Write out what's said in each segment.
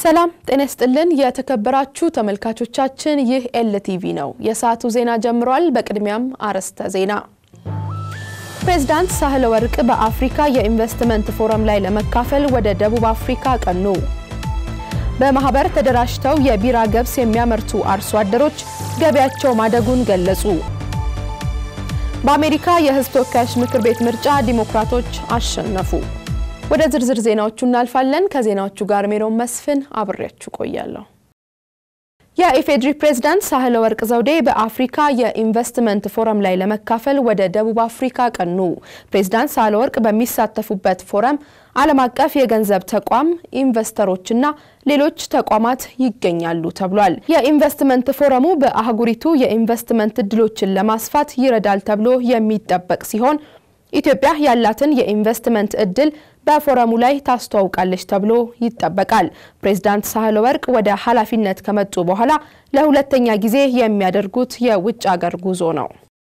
ሰላም ጤና ይስጥልን። የተከበራችሁ ተመልካቾቻችን ይህ ኤልቲቪ ነው። የሰዓቱ ዜና ጀምሯል። በቅድሚያም አርዕስተ ዜና። ፕሬዝዳንት ሳህለ ወርቅ በአፍሪካ የኢንቨስትመንት ፎረም ላይ ለመካፈል ወደ ደቡብ አፍሪካ ቀኑ። በማህበር ተደራጅተው የቢራ ገብስ የሚያመርቱ አርሶ አደሮች ገቢያቸው ማደጉን ገለጹ። በአሜሪካ የሕዝብ ተወካዮች ምክር ቤት ምርጫ ዲሞክራቶች አሸነፉ። ወደ ዝርዝር ዜናዎቹ እናልፋለን። ከዜናዎቹ ጋር ሜሮን መስፍን አብሬያችሁ ቆያለሁ። የኢፌዴሪ ፕሬዝዳንት ሳህለ ወርቅ ዘውዴ በአፍሪካ የኢንቨስትመንት ፎረም ላይ ለመካፈል ወደ ደቡብ አፍሪካ ቀኑ። ፕሬዝዳንት ሳህለ ወርቅ በሚሳተፉበት ፎረም ዓለም አቀፍ የገንዘብ ተቋም ኢንቨስተሮችና ሌሎች ተቋማት ይገኛሉ ተብሏል። የኢንቨስትመንት ፎረሙ በአህጉሪቱ የኢንቨስትመንት እድሎችን ለማስፋት ይረዳል ተብሎ የሚጠበቅ ሲሆን ኢትዮጵያ ያላትን የኢንቨስትመንት እድል በፎረሙ ላይ ታስተዋውቃለች ተብሎ ይጠበቃል። ፕሬዝዳንት ሳህለ ወርቅ ወደ ኃላፊነት ከመጡ በኋላ ለሁለተኛ ጊዜ የሚያደርጉት የውጭ አገር ጉዞ ነው።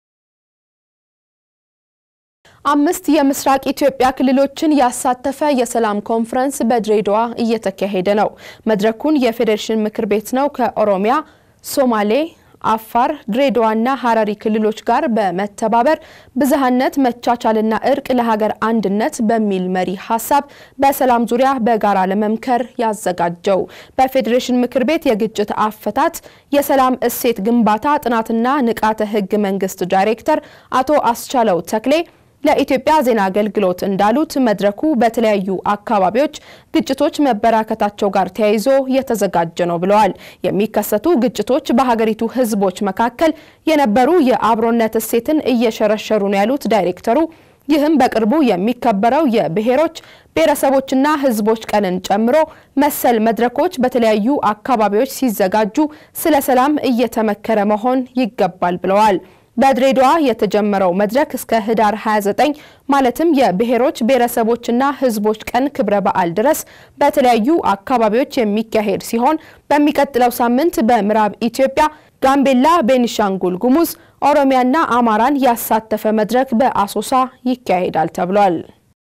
አምስት የምስራቅ ኢትዮጵያ ክልሎችን ያሳተፈ የሰላም ኮንፈረንስ በድሬዳዋ እየተካሄደ ነው። መድረኩን የፌዴሬሽን ምክር ቤት ነው ከኦሮሚያ፣ ሶማሌ አፋር፣ ድሬዳዋና ሀረሪ ክልሎች ጋር በመተባበር ብዝሃነት መቻቻልና እርቅ ለሀገር አንድነት በሚል መሪ ሀሳብ በሰላም ዙሪያ በጋራ ለመምከር ያዘጋጀው በፌዴሬሽን ምክር ቤት የግጭት አፈታት የሰላም እሴት ግንባታ ጥናትና ንቃተ ሕግ መንግስት ዳይሬክተር አቶ አስቻለው ተክሌ ለኢትዮጵያ ዜና አገልግሎት እንዳሉት መድረኩ በተለያዩ አካባቢዎች ግጭቶች መበራከታቸው ጋር ተያይዞ የተዘጋጀ ነው ብለዋል። የሚከሰቱ ግጭቶች በሀገሪቱ ሕዝቦች መካከል የነበሩ የአብሮነት እሴትን እየሸረሸሩ ነው ያሉት ዳይሬክተሩ ይህም በቅርቡ የሚከበረው የብሔሮች ብሔረሰቦችና ሕዝቦች ቀንን ጨምሮ መሰል መድረኮች በተለያዩ አካባቢዎች ሲዘጋጁ ስለ ሰላም እየተመከረ መሆን ይገባል ብለዋል። በድሬዳዋ የተጀመረው መድረክ እስከ ህዳር 29 ማለትም የብሔሮች ብሔረሰቦችና ህዝቦች ቀን ክብረ በዓል ድረስ በተለያዩ አካባቢዎች የሚካሄድ ሲሆን በሚቀጥለው ሳምንት በምዕራብ ኢትዮጵያ፣ ጋምቤላ፣ ቤኒሻንጉል ጉሙዝ፣ ኦሮሚያና አማራን ያሳተፈ መድረክ በአሶሳ ይካሄዳል ተብሏል።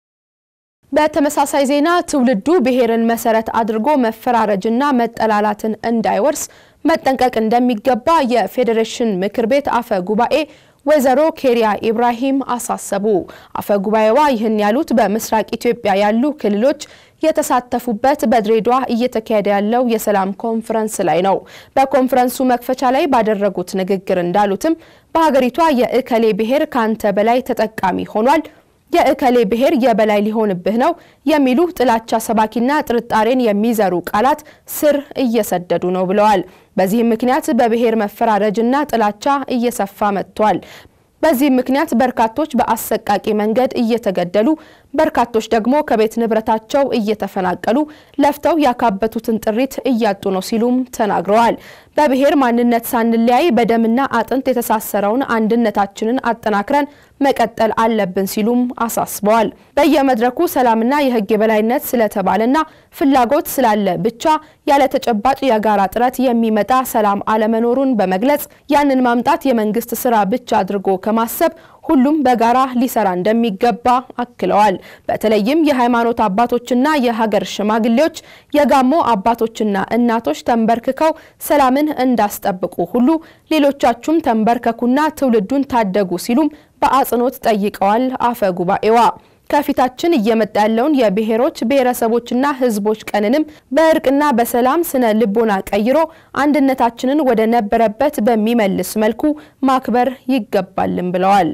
በተመሳሳይ ዜና ትውልዱ ብሔርን መሰረት አድርጎ መፈራረጅና መጠላላትን እንዳይወርስ መጠንቀቅ እንደሚገባ የፌዴሬሽን ምክር ቤት አፈ ጉባኤ ወይዘሮ ኬሪያ ኢብራሂም አሳሰቡ። አፈ ጉባኤዋ ይህን ያሉት በምስራቅ ኢትዮጵያ ያሉ ክልሎች የተሳተፉበት በድሬዳዋ እየተካሄደ ያለው የሰላም ኮንፈረንስ ላይ ነው። በኮንፈረንሱ መክፈቻ ላይ ባደረጉት ንግግር እንዳሉትም በሀገሪቷ የእከሌ ብሔር ካንተ በላይ ተጠቃሚ ሆኗል የእከሌ ብሔር የበላይ ሊሆንብህ ነው የሚሉ ጥላቻ ሰባኪና ጥርጣሬን የሚዘሩ ቃላት ስር እየሰደዱ ነው ብለዋል። በዚህም ምክንያት በብሔር መፈራረጅና ጥላቻ እየሰፋ መጥቷል። በዚህም ምክንያት በርካቶች በአሰቃቂ መንገድ እየተገደሉ በርካቶች ደግሞ ከቤት ንብረታቸው እየተፈናቀሉ ለፍተው ያካበቱትን ጥሪት እያጡ ነው ሲሉም ተናግረዋል። በብሔር ማንነት ሳንለያይ በደምና አጥንት የተሳሰረውን አንድነታችንን አጠናክረን መቀጠል አለብን ሲሉም አሳስበዋል። በየመድረኩ ሰላምና የሕግ የበላይነት ስለተባለና ፍላጎት ስላለ ብቻ ያለ ተጨባጭ የጋራ ጥረት የሚመጣ ሰላም አለመኖሩን በመግለጽ ያንን ማምጣት የመንግስት ስራ ብቻ አድርጎ ከማሰብ ሁሉም በጋራ ሊሰራ እንደሚገባ አክለዋል። በተለይም የሃይማኖት አባቶችና የሀገር ሽማግሌዎች፣ የጋሞ አባቶችና እናቶች ተንበርክከው ሰላምን እንዳስጠብቁ ሁሉ ሌሎቻችሁም ተንበርከኩና ትውልዱን ታደጉ ሲሉም በአጽንኦት ጠይቀዋል። አፈ ጉባኤዋ ከፊታችን እየመጣ ያለውን የብሔሮች ብሔረሰቦችና ሕዝቦች ቀንንም በእርቅና በሰላም ስነ ልቦና ቀይሮ አንድነታችንን ወደ ነበረበት በሚመልስ መልኩ ማክበር ይገባልም ብለዋል።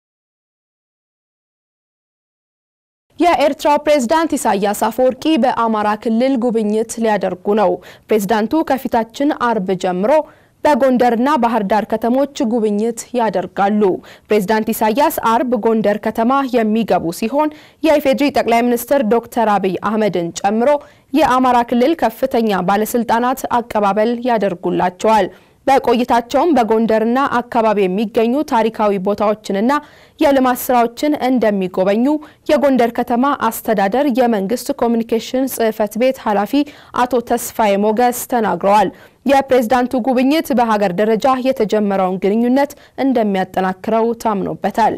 የኤርትራው ፕሬዝዳንት ኢሳያስ አፈወርቂ በአማራ ክልል ጉብኝት ሊያደርጉ ነው። ፕሬዝዳንቱ ከፊታችን አርብ ጀምሮ በጎንደርና ባህር ዳር ከተሞች ጉብኝት ያደርጋሉ። ፕሬዝዳንት ኢሳያስ አርብ ጎንደር ከተማ የሚገቡ ሲሆን የኢፌዴሪ ጠቅላይ ሚኒስትር ዶክተር አብይ አህመድን ጨምሮ የአማራ ክልል ከፍተኛ ባለስልጣናት አቀባበል ያደርጉላቸዋል። በቆይታቸውም በጎንደርና አካባቢ የሚገኙ ታሪካዊ ቦታዎችንና የልማት ስራዎችን እንደሚጎበኙ የጎንደር ከተማ አስተዳደር የመንግስት ኮሚኒኬሽን ጽሕፈት ቤት ኃላፊ አቶ ተስፋዬ ሞገስ ተናግረዋል። የፕሬዝዳንቱ ጉብኝት በሀገር ደረጃ የተጀመረውን ግንኙነት እንደሚያጠናክረው ታምኖበታል።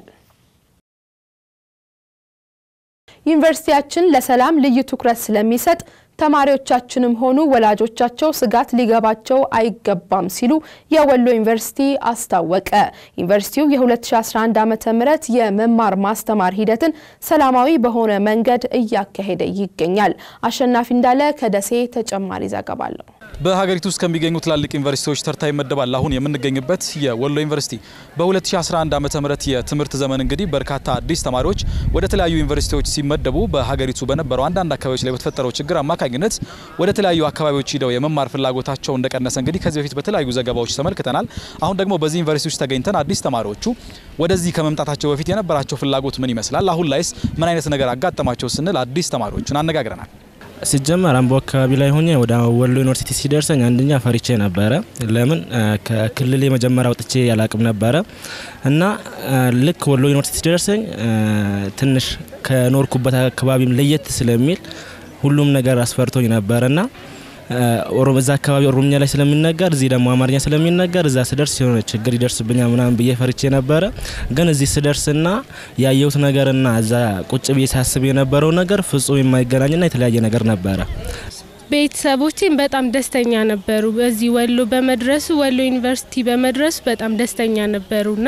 ዩኒቨርሲቲያችን ለሰላም ልዩ ትኩረት ስለሚሰጥ ተማሪዎቻችንም ሆኑ ወላጆቻቸው ስጋት ሊገባቸው አይገባም ሲሉ የወሎ ዩኒቨርሲቲ አስታወቀ። ዩኒቨርሲቲው የ2011 ዓ.ም የመማር ማስተማር ሂደትን ሰላማዊ በሆነ መንገድ እያካሄደ ይገኛል። አሸናፊ እንዳለ ከደሴ ተጨማሪ ዘገባ አለው። በሀገሪቱ ውስጥ ከሚገኙ ትላልቅ ዩኒቨርሲቲዎች ተርታ ይመደባል። አሁን የምንገኝበት የወሎ ዩኒቨርሲቲ በ2011 ዓ.ም የትምህርት ዘመን እንግዲህ በርካታ አዲስ ተማሪዎች ወደ ተለያዩ ዩኒቨርሲቲዎች ሲመደቡ በሀገሪቱ በነበረው አንዳንድ አካባቢዎች ላይ በተፈጠረው ችግር አማካኝነት ወደ ተለያዩ አካባቢዎች ሂደው የመማር ፍላጎታቸው እንደቀነሰ እንግዲህ ከዚህ በፊት በተለያዩ ዘገባዎች ተመልክተናል። አሁን ደግሞ በዚህ ዩኒቨርሲቲ ውስጥ ተገኝተን አዲስ ተማሪዎቹ ወደዚህ ከመምጣታቸው በፊት የነበራቸው ፍላጎት ምን ይመስላል፣ አሁን ላይስ ምን አይነት ነገር አጋጠማቸው ስንል አዲስ ተማሪዎቹን አነጋግረናል። ሲጀመር አምቦ አካባቢ ላይ ሆኜ ወደ ወሎ ዩኒቨርሲቲ ሲደርሰኝ አንደኛ ፈሪቼ ነበረ። ለምን ከክልል የመጀመሪያ ወጥቼ ያላቅም ነበረ እና ልክ ወሎ ዩኒቨርሲቲ ሲደርሰኝ ትንሽ ከኖርኩበት አካባቢም ለየት ስለሚል ሁሉም ነገር አስፈርቶኝ ነበረና እዛ አካባቢ ኦሮምኛ ላይ ስለሚነገር እዚህ ደግሞ አማርኛ ስለሚነገር እዛ ስደርስ የሆነ ችግር ይደርስብኛል ምናምን ብዬ ፈርቼ ነበረ። ግን እዚህ ስደርስና ያየሁት ነገርና እዛ ቁጭ ብዬ ሳስብ የነበረው ነገር ፍጹም የማይገናኝና የተለያየ ነገር ነበረ። ቤተሰቦቼም በጣም ደስተኛ ነበሩ። በዚህ ወሎ በመድረሱ ወሎ ዩኒቨርሲቲ በመድረሱ በጣም ደስተኛ ነበሩና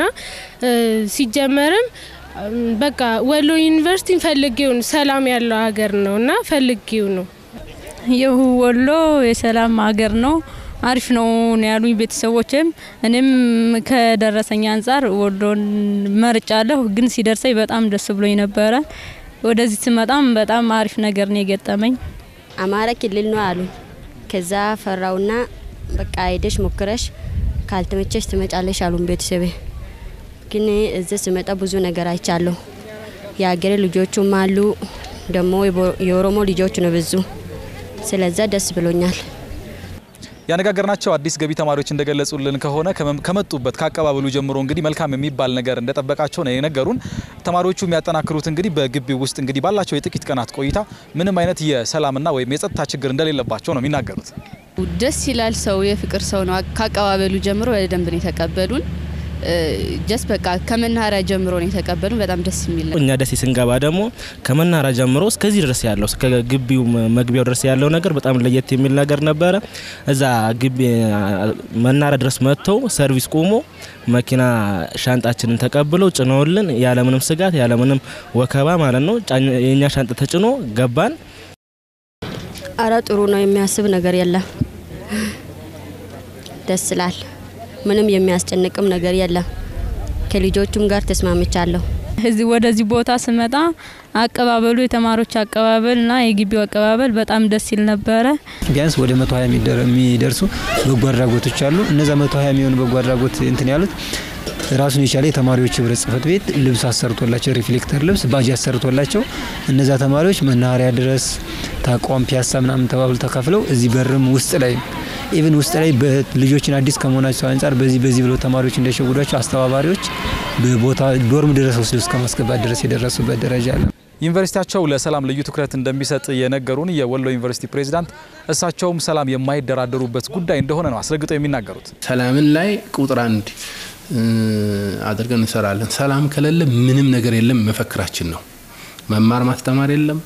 ሲጀመርም በቃ ወሎ ዩኒቨርሲቲ ፈልጌው ነው። ሰላም ያለው ሀገር ነው እና ፈልጌው ነው። ይህ ወሎ የሰላም ሀገር ነው፣ አሪፍ ነው ያሉኝ ቤተሰቦችም። እኔም ከደረሰኝ አንጻር ወሎን መርጫለሁ። ግን ሲደርሰኝ በጣም ደስ ብሎኝ ነበረ። ወደዚህ ስመጣም በጣም አሪፍ ነገር ነው የገጠመኝ። አማራ ክልል ነው አሉኝ። ከዛ ፈራውና በቃ ሄደሽ ሞክረሽ ካልተመቸሽ ትመጫለሽ አሉን ቤተሰቤ። ግን እዚህ ስመጣ ብዙ ነገር አይቻለሁ። የሀገሬ ልጆቹም አሉ፣ ደግሞ የኦሮሞ ልጆች ነው ብዙ ስለዛ ደስ ብሎኛል። ያነጋገርናቸው አዲስ ገቢ ተማሪዎች እንደገለጹልን ከሆነ ከመጡበት ከአቀባበሉ ጀምሮ እንግዲህ መልካም የሚባል ነገር እንደጠበቃቸው ነው የነገሩን። ተማሪዎቹ የሚያጠናክሩት እንግዲህ በግቢው ውስጥ እንግዲህ ባላቸው የጥቂት ቀናት ቆይታ ምንም አይነት የሰላምና ወይም የጸጥታ ችግር እንደሌለባቸው ነው የሚናገሩት። ደስ ይላል። ሰው የፍቅር ሰው ነው። ከአቀባበሉ ጀምሮ በደንብ ነው የተቀበሉን። ጀስ በቃ ከመናኸሪያ ጀምሮ ነው የተቀበሉን። በጣም ደስ የሚል ነው። እኛ ደሴ ስንገባ ደግሞ ከመናኸሪያ ጀምሮ እስከዚህ ድረስ ያለው እስከ ግቢው መግቢያው ድረስ ያለው ነገር በጣም ለየት የሚል ነገር ነበረ። እዛ ግቢ መናኸሪያ ድረስ መጥተው ሰርቪስ ቆሞ መኪና ሻንጣችንን ተቀብለው ጭነውልን ያለምንም ስጋት ያለምንም ወከባ ማለት ነው የእኛ ሻንጣ ተጭኖ ገባን። አረ ጥሩ ነው። የሚያስብ ነገር የለም። ደስ ይላል። ምንም የሚያስጨንቅም ነገር የለም። ከልጆቹም ጋር ተስማምቻለሁ። እዚህ ወደዚህ ቦታ ስመጣ አቀባበሉ የተማሪዎች አቀባበልና የግቢው አቀባበል በጣም ደስ ይል ነበረ። ቢያንስ ወደ መቶ ሀያ የሚደርሱ በጎ አድራጎቶች አሉ። እነዛ መቶ ሀያ የሚሆኑ በጎ አድራጎት እንትን ያሉት ራሱን የቻለ የተማሪዎች ህብረት ጽህፈት ቤት ልብስ አሰርቶላቸው ሪፍሌክተር ልብስ ባጅ አሰርቶላቸው እነዛ ተማሪዎች መናኸሪያ ድረስ ተቋም ፒያሳ ምናምን ተባብሎ ተካፍለው እዚህ በርም ውስጥ ላይ ኢቭን ውስጥ ላይ ልጆችን አዲስ ከመሆናቸው አንጻር በዚህ በዚህ ብለው ተማሪዎች እንደሸጉዷቸው አስተባባሪዎች በቦታ ዶርም ድረስ ወስደው እስከ ማስገባት ድረስ የደረሱበት ደረጃ አለ። ዩኒቨርሲቲያቸው ለሰላም ልዩ ትኩረት እንደሚሰጥ የነገሩን የወሎ ዩኒቨርሲቲ ፕሬዚዳንት እሳቸውም ሰላም የማይደራደሩበት ጉዳይ እንደሆነ ነው አስረግጠው የሚናገሩት። ሰላምን ላይ ቁጥር አንድ አድርገን እንሰራለን። ሰላም ከሌለ ምንም ነገር የለም መፈክራችን ነው። መማር ማስተማር የለም፣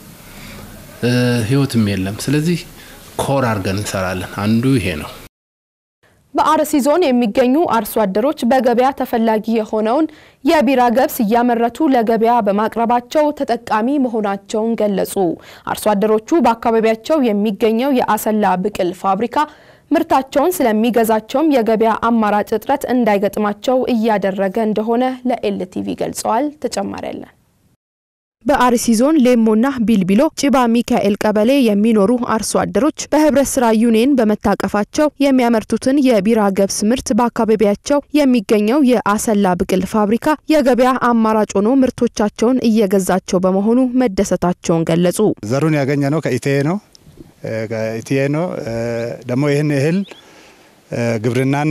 ህይወትም የለም። ስለዚህ ኮር አድርገን እንሰራለን። አንዱ ይሄ ነው። በአርሲ ዞን የሚገኙ አርሶ አደሮች በገበያ ተፈላጊ የሆነውን የቢራ ገብስ እያመረቱ ለገበያ በማቅረባቸው ተጠቃሚ መሆናቸውን ገለጹ። አርሶ አደሮቹ በአካባቢያቸው የሚገኘው የአሰላ ብቅል ፋብሪካ ምርታቸውን ስለሚገዛቸውም የገበያ አማራጭ እጥረት እንዳይገጥማቸው እያደረገ እንደሆነ ለኤልቲቪ ገልጸዋል። ተጨማሪ ያለን በአርሲ ዞን ሌሞና ቢልቢሎ ጭባ ሚካኤል ቀበሌ የሚኖሩ አርሶ አደሮች በህብረት ስራ ዩኒየን በመታቀፋቸው የሚያመርቱትን የቢራ ገብስ ምርት በአካባቢያቸው የሚገኘው የአሰላ ብቅል ፋብሪካ የገበያ አማራጭ ሆኖ ምርቶቻቸውን እየገዛቸው በመሆኑ መደሰታቸውን ገለጹ። ዘሩን ያገኘ ነው ከኢቴ ነው ከኢቴ ነው ደግሞ ይህን እህል ግብርናና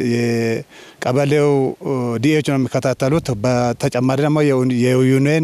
የቀበሌው ዲኤች ነው የሚከታተሉት። በተጨማሪ ደግሞ የዩኒየን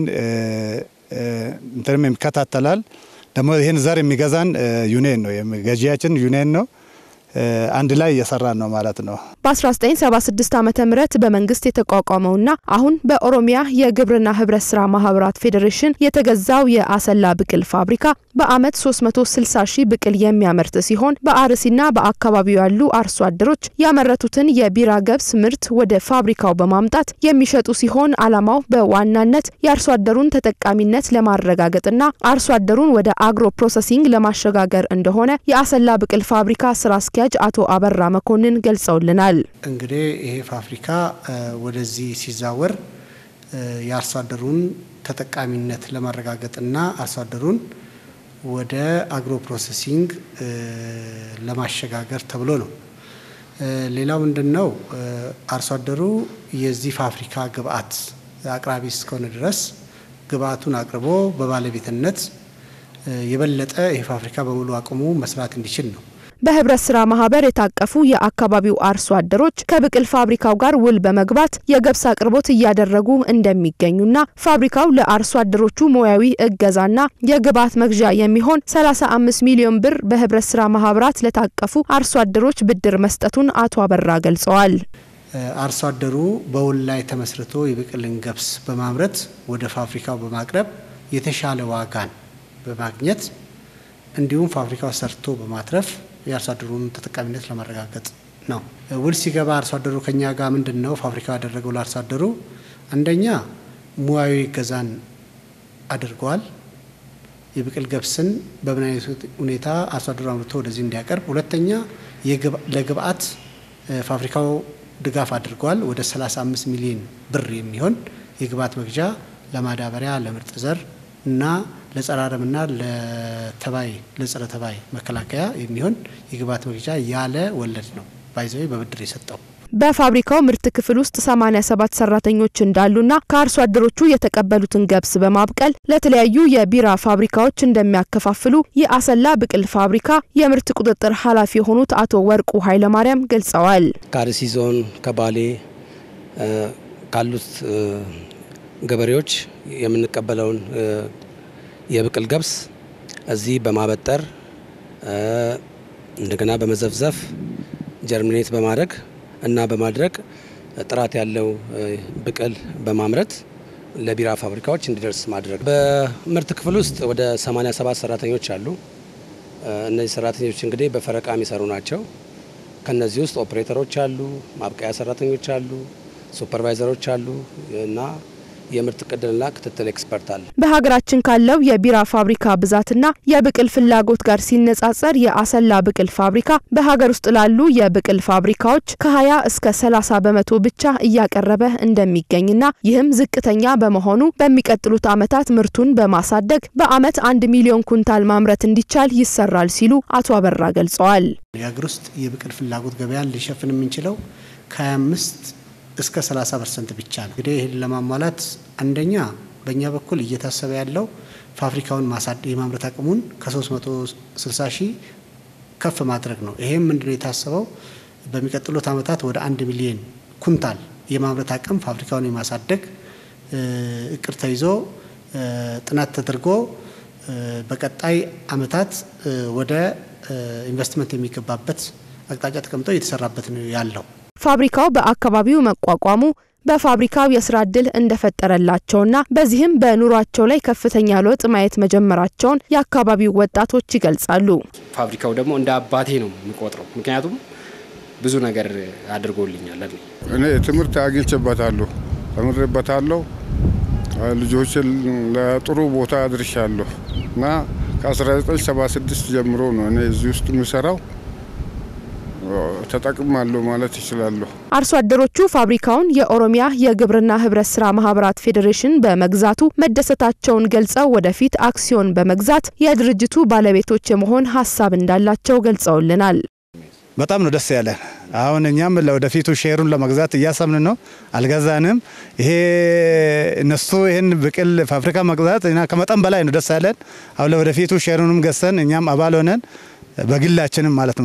እንትንም ይከታተላል። ደግሞ ይህን ዘር የሚገዛን ዩኒየን ነው፣ ገዢያችን ዩኒየን ነው። አንድ ላይ እየሰራን ነው ማለት ነው። በ1976 ዓ ም በመንግስት የተቋቋመውና አሁን በኦሮሚያ የግብርና ህብረት ስራ ማህበራት ፌዴሬሽን የተገዛው የአሰላ ብቅል ፋብሪካ በአመት 360 ሺህ ብቅል የሚያመርት ሲሆን በአርሲና በአካባቢው ያሉ አርሶ አደሮች ያመረቱትን የቢራ ገብስ ምርት ወደ ፋብሪካው በማምጣት የሚሸጡ ሲሆን አላማው በዋናነት የአርሶ አደሩን ተጠቃሚነት ለማረጋገጥና አርሶ አደሩን ወደ አግሮ ፕሮሰሲንግ ለማሸጋገር እንደሆነ የአሰላ ብቅል ፋብሪካ ስራ አስኪያጅ አቶ አበራ መኮንን ገልጸውልናል። እንግዲህ ይሄ ፋብሪካ ወደዚህ ሲዛወር የአርሶ አደሩን ተጠቃሚነት ለማረጋገጥና አርሶ አደሩን ወደ አግሮ ፕሮሰሲንግ ለማሸጋገር ተብሎ ነው። ሌላው ምንድን ነው? አርሶ አደሩ የዚህ ፋብሪካ ግብአት አቅራቢ እስከሆነ ድረስ ግብአቱን አቅርቦ በባለቤትነት የበለጠ ይህ ፋብሪካ በሙሉ አቅሙ መስራት እንዲችል ነው። በህብረት ስራ ማህበር የታቀፉ የአካባቢው አርሶ አደሮች ከብቅል ፋብሪካው ጋር ውል በመግባት የገብስ አቅርቦት እያደረጉ እንደሚገኙና ፋብሪካው ለአርሶ አደሮቹ ሙያዊ እገዛና የግብዓት መግዣ የሚሆን 35 ሚሊዮን ብር በህብረት ስራ ማህበራት ለታቀፉ አርሶ አደሮች ብድር መስጠቱን አቶ አበራ ገልጸዋል። አርሶ አደሩ በውል ላይ ተመስርቶ የብቅልን ገብስ በማምረት ወደ ፋብሪካው በማቅረብ የተሻለ ዋጋን በማግኘት እንዲሁም ፋብሪካው ሰርቶ በማትረፍ የአርሶ አደሩን ተጠቃሚነት ለማረጋገጥ ነው። ውል ሲገባ አርሶ አደሩ ከኛ ጋር ምንድን ነው ፋብሪካው ያደረገው ለአርሶ አደሩ አንደኛ ሙያዊ እገዛን አድርገዋል። የብቅል ገብስን በምን አይነት ሁኔታ አርሶ አደሩ አምርቶ ወደዚህ እንዲያቀርብ፣ ሁለተኛ ለግብአት ፋብሪካው ድጋፍ አድርገዋል። ወደ 35 ሚሊዮን ብር የሚሆን የግብአት መግዣ ለማዳበሪያ፣ ለምርጥ ዘር እና ለጸረ አረምና ለተባይ ለጸረ ተባይ መከላከያ የሚሆን የግብዓት መግዣ ያለ ወለድ ነው ባይዘዌ በብድር የሰጠው። በፋብሪካው ምርት ክፍል ውስጥ 87 ሰራተኞች እንዳሉና ከአርሶ አደሮቹ የተቀበሉትን ገብስ በማብቀል ለተለያዩ የቢራ ፋብሪካዎች እንደሚያከፋፍሉ የአሰላ ብቅል ፋብሪካ የምርት ቁጥጥር ኃላፊ የሆኑት አቶ ወርቁ ኃይለማርያም ገልጸዋል። ከአርሲ ዞን ከባሌ ካሉት ገበሬዎች የምንቀበለውን የብቅል ገብስ እዚህ በማበጠር እንደገና በመዘፍዘፍ ጀርሚኔት በማድረግ እና በማድረግ ጥራት ያለው ብቅል በማምረት ለቢራ ፋብሪካዎች እንዲደርስ ማድረግ። በምርት ክፍል ውስጥ ወደ 87 ሰራተኞች አሉ። እነዚህ ሰራተኞች እንግዲህ በፈረቃ የሚሰሩ ናቸው። ከነዚህ ውስጥ ኦፕሬተሮች አሉ፣ ማብቀያ ሰራተኞች አሉ፣ ሱፐርቫይዘሮች አሉ እና የምርት ቅድልና ክትትል ኤክስፐርት አለ። በሀገራችን ካለው የቢራ ፋብሪካ ብዛትና የብቅል ፍላጎት ጋር ሲነጻጸር የአሰላ ብቅል ፋብሪካ በሀገር ውስጥ ላሉ የብቅል ፋብሪካዎች ከ20 እስከ 30 በመቶ ብቻ እያቀረበ እንደሚገኝና ይህም ዝቅተኛ በመሆኑ በሚቀጥሉት ዓመታት ምርቱን በማሳደግ በዓመት አንድ ሚሊዮን ኩንታል ማምረት እንዲቻል ይሰራል ሲሉ አቶ አበራ ገልጸዋል። የሀገር ውስጥ የብቅል ፍላጎት ገበያን ሊሸፍን የምንችለው ከ25 እስከ 30 ፐርሰንት ብቻ ነው። እንግዲህ ይህን ለማሟላት አንደኛ በእኛ በኩል እየታሰበ ያለው ፋብሪካውን የማምረት አቅሙን ከ360 ሺህ ከፍ ማድረግ ነው። ይሄም ምንድነው የታሰበው በሚቀጥሉት ዓመታት ወደ አንድ ሚሊዮን ኩንታል የማምረት አቅም ፋብሪካውን የማሳደግ እቅድ ተይዞ ጥናት ተደርጎ በቀጣይ ዓመታት ወደ ኢንቨስትመንት የሚገባበት አቅጣጫ ተቀምጦ እየተሰራበት ነው ያለው። ፋብሪካው በአካባቢው መቋቋሙ በፋብሪካው የስራ እድል እንደፈጠረላቸውና በዚህም በኑሯቸው ላይ ከፍተኛ ለውጥ ማየት መጀመራቸውን የአካባቢው ወጣቶች ይገልጻሉ። ፋብሪካው ደግሞ እንደ አባቴ ነው የሚቆጥረው። ምክንያቱም ብዙ ነገር አድርጎልኛል። እኔ ትምህርት አግኝቼበታለሁ፣ ተምሬበታለሁ። ልጆችን ለጥሩ ቦታ አድርሻለሁ እና ከ1976 ጀምሮ ነው እኔ እዚህ ውስጥ የምሰራው ተጠቅማለሁ ማለት ይችላለሁ። አርሶ አደሮቹ ፋብሪካውን የኦሮሚያ የግብርና ህብረት ስራ ማህበራት ፌዴሬሽን በመግዛቱ መደሰታቸውን ገልጸው ወደፊት አክሲዮን በመግዛት የድርጅቱ ባለቤቶች የመሆን ሀሳብ እንዳላቸው ገልጸውልናል። በጣም ነው ደስ ያለን። አሁን እኛም ለወደፊቱ ሼሩን ለመግዛት እያሰብን ነው። አልገዛንም። ይሄ እነሱ ይህን ብቅል ፋብሪካ መግዛት እና ከመጠን በላይ ነው ደስ ያለን። አሁን ለወደፊቱ ሼሩንም ገዝተን እኛም አባል ሆነን በግላችንም ማለት ነው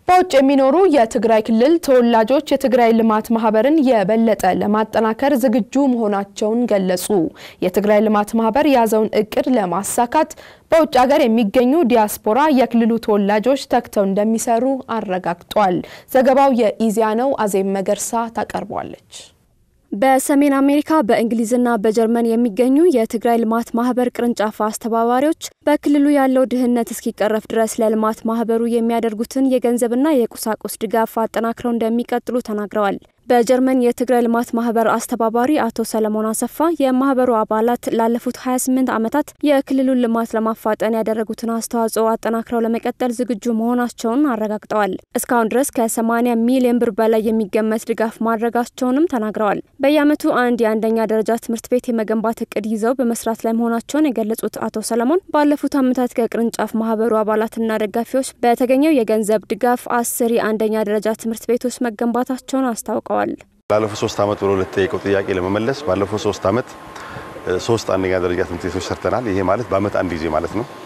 በውጭ የሚኖሩ የትግራይ ክልል ተወላጆች የትግራይ ልማት ማህበርን የበለጠ ለማጠናከር ዝግጁ መሆናቸውን ገለጹ። የትግራይ ልማት ማህበር የያዘውን እቅድ ለማሳካት በውጭ ሀገር የሚገኙ ዲያስፖራ የክልሉ ተወላጆች ተግተው እንደሚሰሩ አረጋግጧል። ዘገባው የኢዜአ ነው። አዜብ መገርሳ ታቀርቧለች። በሰሜን አሜሪካ በእንግሊዝና በጀርመን የሚገኙ የትግራይ ልማት ማህበር ቅርንጫፍ አስተባባሪዎች በክልሉ ያለው ድህነት እስኪቀረፍ ድረስ ለልማት ማህበሩ የሚያደርጉትን የገንዘብና የቁሳቁስ ድጋፍ አጠናክረው እንደሚቀጥሉ ተናግረዋል። በጀርመን የትግራይ ልማት ማህበር አስተባባሪ አቶ ሰለሞን አሰፋ የማህበሩ አባላት ላለፉት 28 ዓመታት የክልሉን ልማት ለማፋጠን ያደረጉትን አስተዋጽኦ አጠናክረው ለመቀጠል ዝግጁ መሆናቸውን አረጋግጠዋል። እስካሁን ድረስ ከ80 ሚሊዮን ብር በላይ የሚገመት ድጋፍ ማድረጋቸውንም ተናግረዋል። በየዓመቱ አንድ የአንደኛ ደረጃ ትምህርት ቤት የመገንባት እቅድ ይዘው በመስራት ላይ መሆናቸውን የገለጹት አቶ ሰለሞን ባለፉት ዓመታት ከቅርንጫፍ ማህበሩ አባላትና ደጋፊዎች በተገኘው የገንዘብ ድጋፍ አስር የአንደኛ ደረጃ ትምህርት ቤቶች መገንባታቸውን አስታውቀዋል። ላለፉት ሶስት ዓመት ብሎ ለተጠየቀው ጥያቄ ለመመለስ ባለፉት ሶስት ዓመት ሶስት አንደኛ ደረጃ ትምህርት ቤቶች ሰርተናል። ይሄ ማለት በአመት አንድ ጊዜ ማለት ነው።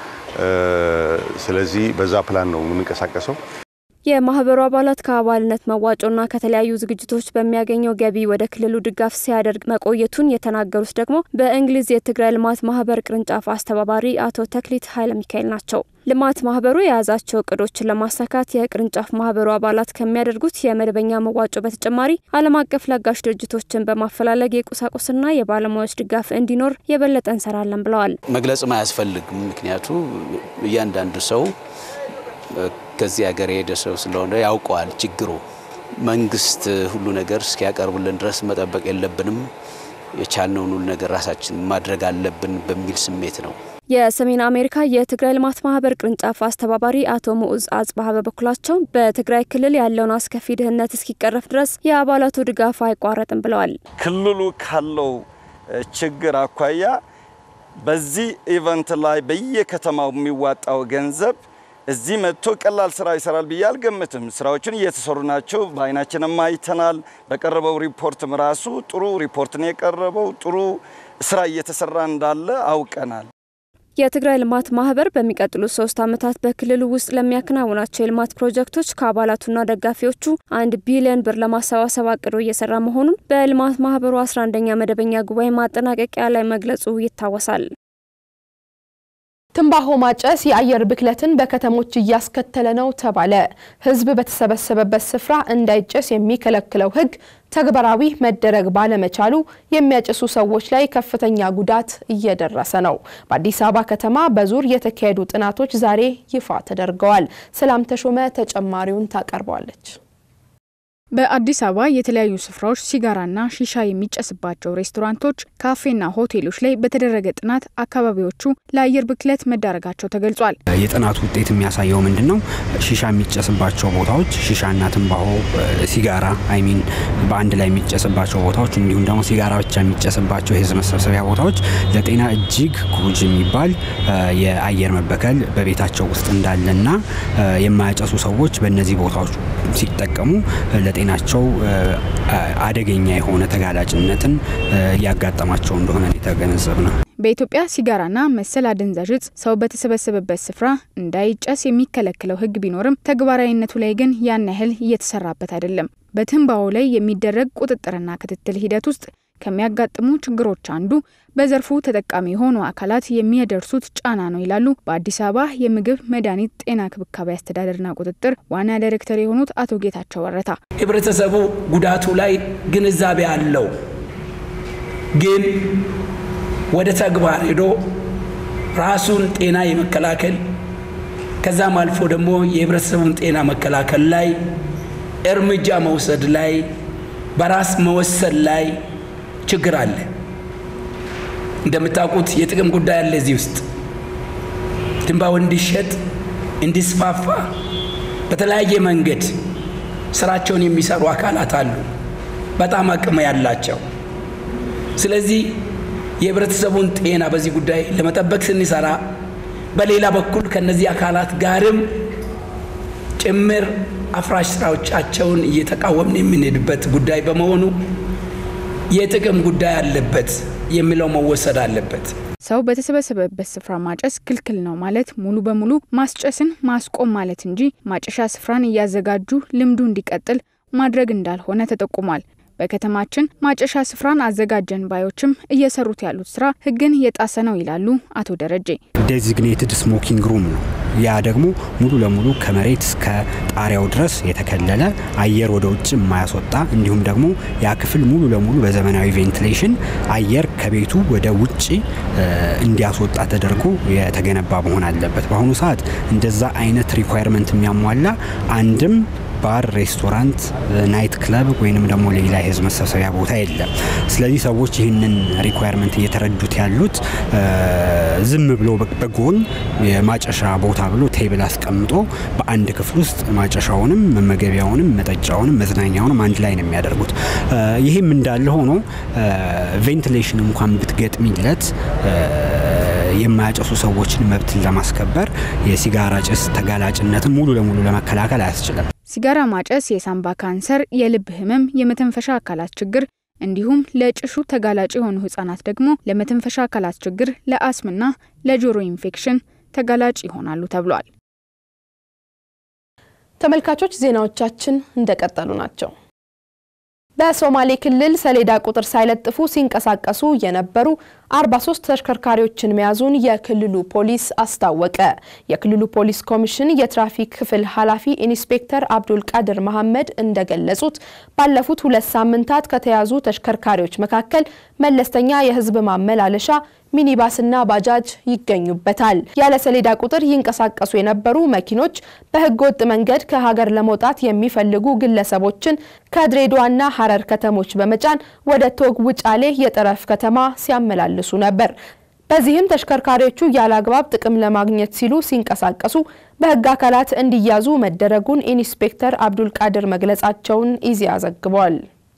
ስለዚህ በዛ ፕላን ነው የምንንቀሳቀሰው። የማህበሩ አባላት ከአባልነት መዋጮና ከተለያዩ ዝግጅቶች በሚያገኘው ገቢ ወደ ክልሉ ድጋፍ ሲያደርግ መቆየቱን የተናገሩት ደግሞ በእንግሊዝ የትግራይ ልማት ማህበር ቅርንጫፍ አስተባባሪ አቶ ተክሊት ኃይለ ሚካኤል ናቸው። ልማት ማህበሩ የያዛቸው እቅዶችን ለማሳካት የቅርንጫፍ ማህበሩ አባላት ከሚያደርጉት የመደበኛ መዋጮ በተጨማሪ ዓለም አቀፍ ለጋሽ ድርጅቶችን በማፈላለግ የቁሳቁስና የባለሙያዎች ድጋፍ እንዲኖር የበለጠ እንሰራለን ብለዋል። መግለጽም አያስፈልግም። ምክንያቱ እያንዳንዱ ሰው ከዚህ ሀገር የሄደ ሰው ስለሆነ ያውቀዋል ችግሩ። መንግስት ሁሉ ነገር እስኪያቀርቡልን ድረስ መጠበቅ የለብንም። የቻልነውን ሁሉ ነገር ራሳችን ማድረግ አለብን በሚል ስሜት ነው። የሰሜን አሜሪካ የትግራይ ልማት ማህበር ቅርንጫፍ አስተባባሪ አቶ ሙዑዝ አጽባሀ በበኩላቸው በትግራይ ክልል ያለውን አስከፊ ድህነት እስኪቀረፍ ድረስ የአባላቱ ድጋፍ አይቋረጥም ብለዋል። ክልሉ ካለው ችግር አኳያ በዚህ ኢቨንት ላይ በየከተማው የሚዋጣው ገንዘብ እዚህ መጥቶ ቀላል ስራ ይሰራል ብዬ አልገምትም። ስራዎችን እየተሰሩ ናቸው፣ በአይናችንም አይተናል። በቀረበው ሪፖርትም ራሱ ጥሩ ሪፖርት ነው የቀረበው። ጥሩ ስራ እየተሰራ እንዳለ አውቀናል። የትግራይ ልማት ማህበር በሚቀጥሉት ሶስት ዓመታት በክልሉ ውስጥ ለሚያከናውናቸው የልማት ፕሮጀክቶች ከአባላቱና ደጋፊዎቹ አንድ ቢሊዮን ብር ለማሰባሰብ አቅዶ እየሰራ መሆኑን በልማት ማህበሩ 11ኛ መደበኛ ጉባኤ ማጠናቀቂያ ላይ መግለጹ ይታወሳል። ትንባሆ ማጨስ የአየር ብክለትን በከተሞች እያስከተለ ነው ተባለ። ሕዝብ በተሰበሰበበት ስፍራ እንዳይጨስ የሚከለክለው ሕግ ተግባራዊ መደረግ ባለመቻሉ የሚያጨሱ ሰዎች ላይ ከፍተኛ ጉዳት እየደረሰ ነው። በአዲስ አበባ ከተማ በዙር የተካሄዱ ጥናቶች ዛሬ ይፋ ተደርገዋል። ሰላም ተሾመ ተጨማሪውን ታቀርበዋለች። በአዲስ አበባ የተለያዩ ስፍራዎች ሲጋራና ሺሻ የሚጨስባቸው ሬስቶራንቶች፣ ካፌና ሆቴሎች ላይ በተደረገ ጥናት አካባቢዎቹ ለአየር ብክለት መዳረጋቸው ተገልጿል። የጥናቱ ውጤት የሚያሳየው ምንድን ነው? ሺሻ የሚጨስባቸው ቦታዎች ሺሻና ትንባሆ፣ ሲጋራ አይሚን በአንድ ላይ የሚጨስባቸው ቦታዎች እንዲሁም ደግሞ ሲጋራ ብቻ የሚጨስባቸው የህዝብ መሰብሰቢያ ቦታዎች ለጤና እጅግ ጎጂ የሚባል የአየር መበከል በቤታቸው ውስጥ እንዳለና የማያጨሱ ሰዎች በእነዚህ ቦታዎች ሲጠቀሙ ለጤናቸው አደገኛ የሆነ ተጋላጭነትን እያጋጠማቸው እንደሆነ የተገነዘብ ነው። በኢትዮጵያ ሲጋራና መሰል አደንዛዥ እጽ ሰው በተሰበሰበበት ስፍራ እንዳይጨስ የሚከለክለው ሕግ ቢኖርም ተግባራዊነቱ ላይ ግን ያን ያህል እየተሰራበት አይደለም። በትንባሆ ላይ የሚደረግ ቁጥጥርና ክትትል ሂደት ውስጥ ከሚያጋጥሙ ችግሮች አንዱ በዘርፉ ተጠቃሚ የሆኑ አካላት የሚያደርሱት ጫና ነው ይላሉ በአዲስ አበባ የምግብ መድኃኒት ጤና ክብካቤ አስተዳደርና ቁጥጥር ዋና ዳይሬክተር የሆኑት አቶ ጌታቸው ወረታ። ህብረተሰቡ ጉዳቱ ላይ ግንዛቤ አለው፣ ግን ወደ ተግባር ሄዶ ራሱን ጤና የመከላከል ከዛም አልፎ ደግሞ የህብረተሰቡን ጤና መከላከል ላይ እርምጃ መውሰድ ላይ በራስ መወሰን ላይ ችግር አለ። እንደምታውቁት የጥቅም ጉዳይ አለ እዚህ ውስጥ ትንባሆ እንዲሸጥ እንዲስፋፋ በተለያየ መንገድ ስራቸውን የሚሰሩ አካላት አሉ፣ በጣም አቅም ያላቸው። ስለዚህ የህብረተሰቡን ጤና በዚህ ጉዳይ ለመጠበቅ ስንሰራ፣ በሌላ በኩል ከነዚህ አካላት ጋርም ጭምር አፍራሽ ስራዎቻቸውን እየተቃወምን የምንሄድበት ጉዳይ በመሆኑ የጥቅም ጉዳይ አለበት የሚለው መወሰድ አለበት። ሰው በተሰበሰበበት ስፍራ ማጨስ ክልክል ነው ማለት ሙሉ በሙሉ ማስጨስን ማስቆም ማለት እንጂ ማጨሻ ስፍራን እያዘጋጁ ልምዱ እንዲቀጥል ማድረግ እንዳልሆነ ተጠቁሟል። በከተማችን ማጨሻ ስፍራን አዘጋጀን ባዮችም እየሰሩት ያሉት ስራ ሕግን የጣሰ ነው ይላሉ አቶ ደረጀ። ዴዚግኔትድ ስሞኪንግ ሩም ነው። ያ ደግሞ ሙሉ ለሙሉ ከመሬት እስከ ጣሪያው ድረስ የተከለለ አየር ወደ ውጭ የማያስወጣ እንዲሁም ደግሞ ያ ክፍል ሙሉ ለሙሉ በዘመናዊ ቬንቲሌሽን አየር ከቤቱ ወደ ውጭ እንዲያስወጣ ተደርጎ የተገነባ መሆን አለበት። በአሁኑ ሰዓት እንደዛ አይነት ሪኳየርመንት የሚያሟላ አንድም ባር፣ ሬስቶራንት፣ ናይት ክለብ ወይንም ደግሞ ሌላ የህዝብ መሰብሰቢያ ቦታ የለም። ስለዚህ ሰዎች ይህንን ሪኳየርመንት እየተረዱት ያሉት ዝም ብሎ በጎን የማጨሻ ቦታ ብሎ ቴብል አስቀምጦ በአንድ ክፍል ውስጥ ማጨሻውንም መመገቢያውንም መጠጫውንም መዝናኛውንም አንድ ላይ ነው የሚያደርጉት። ይህም እንዳለ ሆኖ ቬንቲሌሽን እንኳን ብትገጥሚለት የማያጨሱ ሰዎችን መብትን ለማስከበር የሲጋራ ጭስ ተጋላጭነትን ሙሉ ለሙሉ ለመከላከል አያስችልም። ሲጋራ ማጨስ የሳምባ ካንሰር፣ የልብ ህመም፣ የመተንፈሻ አካላት ችግር እንዲሁም ለጭሱ ተጋላጭ የሆኑ ህጻናት ደግሞ ለመተንፈሻ አካላት ችግር፣ ለአስምና ለጆሮ ኢንፌክሽን ተጋላጭ ይሆናሉ ተብሏል። ተመልካቾች ዜናዎቻችን እንደቀጠሉ ናቸው። በሶማሌ ክልል ሰሌዳ ቁጥር ሳይለጥፉ ሲንቀሳቀሱ የነበሩ 43 ተሽከርካሪዎችን መያዙን የክልሉ ፖሊስ አስታወቀ። የክልሉ ፖሊስ ኮሚሽን የትራፊክ ክፍል ኃላፊ ኢንስፔክተር አብዱል ቃድር መሐመድ እንደገለጹት ባለፉት ሁለት ሳምንታት ከተያዙ ተሽከርካሪዎች መካከል መለስተኛ የህዝብ ማመላለሻ ሚኒባስና ባጃጅ ይገኙበታል። ያለ ሰሌዳ ቁጥር ይንቀሳቀሱ የነበሩ መኪኖች በህገወጥ መንገድ ከሀገር ለመውጣት የሚፈልጉ ግለሰቦችን ከድሬዳዋና ሀረር ከተሞች በመጫን ወደ ቶግ ውጫሌ የጠረፍ ከተማ ሲያመላልሱ ነበር። በዚህም ተሽከርካሪዎቹ ያለ አግባብ ጥቅም ለማግኘት ሲሉ ሲንቀሳቀሱ በህግ አካላት እንዲያዙ መደረጉን ኢንስፔክተር አብዱል ቃድር መግለጻቸውን ኢዜአ ዘግቧል።